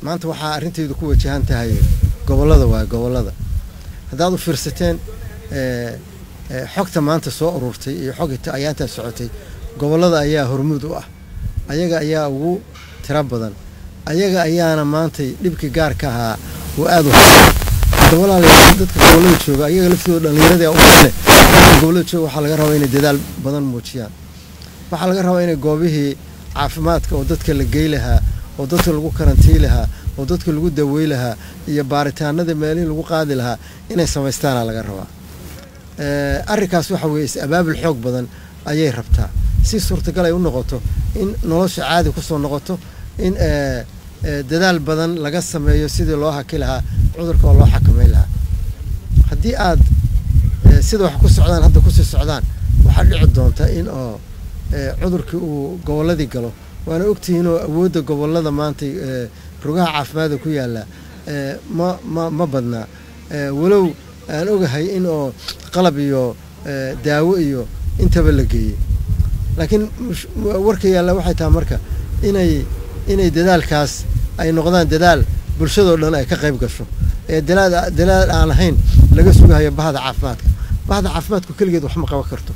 maanta waxaa arrintaydu ku wajahan tahay gobollada waaye gobollada haddaad u fiirsateen xogta maanta soo ururtay iyo xogta ayaantaa socotay gobollada ayaa hormuud u ah ayaga ayaa ugu tiro badan ayaga ayaana maantay dhibkii gaarka ahaa oo aada u hadda walaalayaal dadka gobollada jooga ayaga laftooda dhallinyarada u leh dadka gobollada jooga waxaa laga rabaa inay dadaal badan muujiyaan waxaa laga rabaa inay goobihii caafimaadka oo dadka la gey lahaa oo dadka lagu karantii lahaa oo dadka lagu dawey lahaa iyo baaritaanada meelihii lagu qaadi lahaa inay samaystaana laga rabaa arrinkaas waxa weeye is-abaabul xoog badan ayay rabtaa si suurtagal ay u noqoto in nolosha caadi kusoo noqoto in dadaal badan laga sameeyo sidii loo haki lahaa cudurka oo loo xakameyn lahaa haddii aad sida wax ku socdaan hadda kusii socdaan waxaa dhici doonta in oo cudurkii uu gobolladii galo waana ogtihiin oo awoodda gobollada maanta rugaha caafimaadka ku yaalla ma ma ma badnaa walow aan ogahay in oo qalab iyo daawo iyo intaba la geeyey laakiin warka yaalla waxay tahay marka inay inay dadaalkaas ay noqdaan dadaal bulshadoo dhan ay ka qayb gasho ee dalaal dalaal aan ahayn laga sugahayo bahda caafimaadka bahda caafimaadku keligeed wax ma qaban karto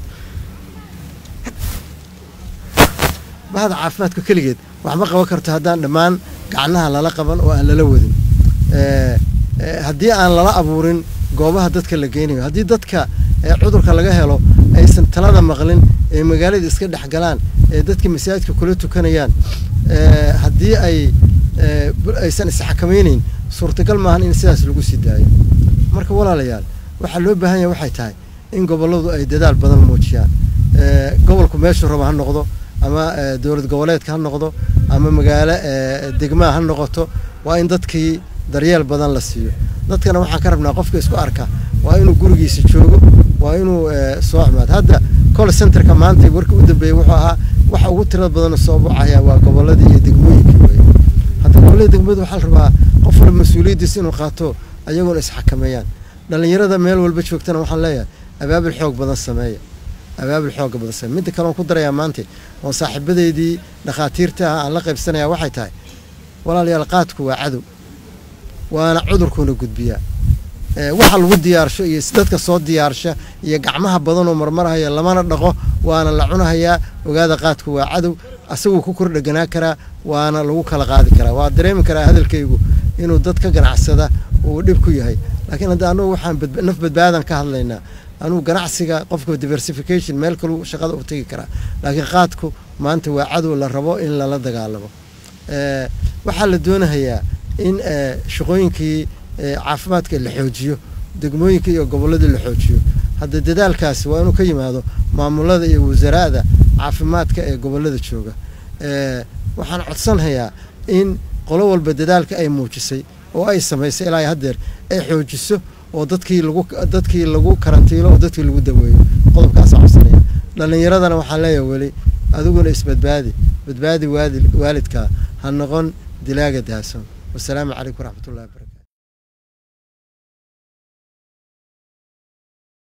bahda caafimaadku keligeed wax ma qaban karto haddaan dhammaan gacnaha lala qaban oo aan lala wadin haddii aan lala abuurin goobaha dadka la geynayo haddii dadka cudurka laga helo aysan talada maqlin ee magaalada iska dhex galaan ee dadka masaajidka kula tukanayaan haddii ay aysan isxakamaynayn suurtagal maahan in sidaas lagu sii daayo marka walaalayaal waxaa loo baahan yahay waxay tahay in gobolladu ay dadaal badan muujiyaan gobolku meeshuu raba ha noqdo ama dowlad goboleedka ha noqdo ama magaalo degmaa ha noqoto waa in dadkii daryeel badan la siiyo dadkana waxaan ka rabnaa qofka isku arka waa inuu gurigiisa joogo waa inuu soo xumaado hadda col centerka maanta warka u dambeeyey wuxuu ahaa waxa ugu tirada badan soo bucaya waa gobolladii iyo degmooyinkii wey hadda gobollada degmadu waxaa la rabaa qof walba mas-uuliyaddiisa inuu qaato ayagoona isxakameeyaan dhallinyarada meel walba joogtana waxaan leeyahay abaabul xoog badan sameeya abaabul xooga badan sameeya midda kale oon ku darayaa maanta oo saaxiibadeydii dhakhaatiirta ah aan la qaybsanaya waxay tahay walaalayaal qaadku waa cadow waana cudurkuuna gudbiyaa waxa lagu diyaarsho iyo dadka soo diyaarsha iyo gacmaha badanoo marmarhaya lamana dhaqo waana la cunahayaa ogaada qaadku waa cadow asaguu ku kor dheganaa karaa waana lagu kala qaadi karaa waa dareemi karaa hadalkaygu inuu dad ka ganacsada uu dhib ku yahay laakiin hadda anugu waxaan naf badbaadan ka hadlaynaa anugu ganacsiga qofka diversification meel kalu shaqada u tegi karaa laakiin qaadku maanta waa cadow la rabo in lala dagaalamo waxaa la doonahayaa in shaqooyinkii caafimaadka la xoojiyo degmooyinka iyo gobolladii la xoojiyo hadda dadaalkaasi waa inuu ka yimaado maamulada iyo wasaraada caafimaadka ee gobollada jooga waxaan codsanhayaa in qolo walba dadaalka ay muujisay oo ay samaysay ilaa haddeer ay xoojiso oo dadkii lagu dadkii lagu karantiilo oo dadkii lagu daweeyo qodobkaasaan codsanaya dhallinyaradana waxaan leeyahay weli adiguna isbadbaadi badbaadi waalidkaa ha noqon dilaaga dahason wasalaamu calaykum waraxmatullahi wabarakatu